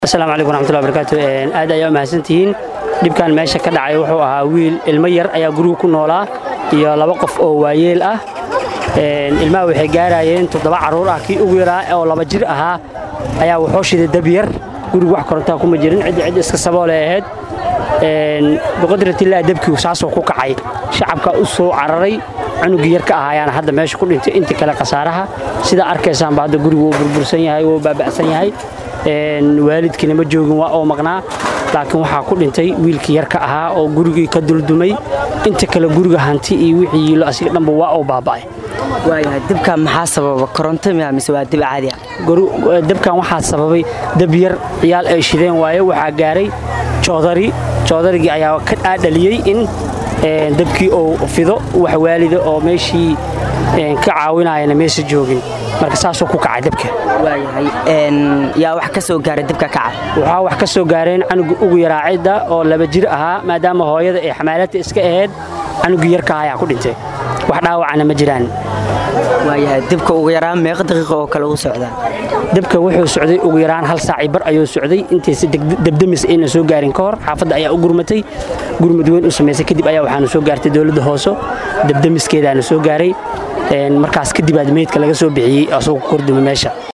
asalaamu calaykum raxmatullahi barakaatu aad ayaa u mahadsantihiin dhibkan meesha ka dhacay wuxuu ahaa wiil ilmo yar ayaa guriga ku noolaa iyo laba qof oo waayeel ah ilmaha waxay gaarayeen toddoba carruur ah kii ugu yaraa oo laba jir ahaa ayaa wuxuu shiday dab yar guriga wax korontaa kuma jirin ciddi cid iska saboolay ahayd biqadratillah dabkii saasoo ku kacay shacabka u soo cararay cunugii yar ka ah ayaana hadda meesha ku dhintay inta kale khasaaraha sidaa arkaysaanba hadda gurigu wuu burbursan yahay wuu baaba'san yahay waalidkiina ma joogin waa oo maqnaa laakiin waxaa ku dhintay wiilkii yarka ahaa oo gurigii ka duldumay inta kale guriga hanti iyo wixii yiilo asiga dhanba waa uu baaba'ay waayahay dibkan maxaa sababa koronto miya mise waa dib caadi ah dabkan waxaa sababay dab yar ciyaal ay shideen waaye waxaa gaaray joodari joodarigii ayaa ka dhaadhaliyey in dabkii uu fido wax waalida oo meeshii ka caawinayana meesha joogin marka saasuu ku kacay dabka waayahay yaa wax ka soo gaaray dibka kaca waxaa wax ka soo gaareen canuga ugu yaraa cidda oo laba jir ahaa maadaama hooyada ee xamaalata iska ahayd canugii yarka ayaa ku dhintay wax dhaawacana ma jiraan waayahay dibka ugu yaraan meeqa daqiiqa oo kale uu socdaa dabka wuxuu socday ugu yaraan hal saaci bar ayuu socday intaysa dabdamis ayna soo gaarin ka hor xaafadda ayaa u gurmatay gurmad weyn u samaysay kadib ayaa waxaanu soo gaartay dowladda hooso dabdamiskeedaana soo gaaray markaas kadib aad meydka laga soo bixiyey asagoo korduma meesha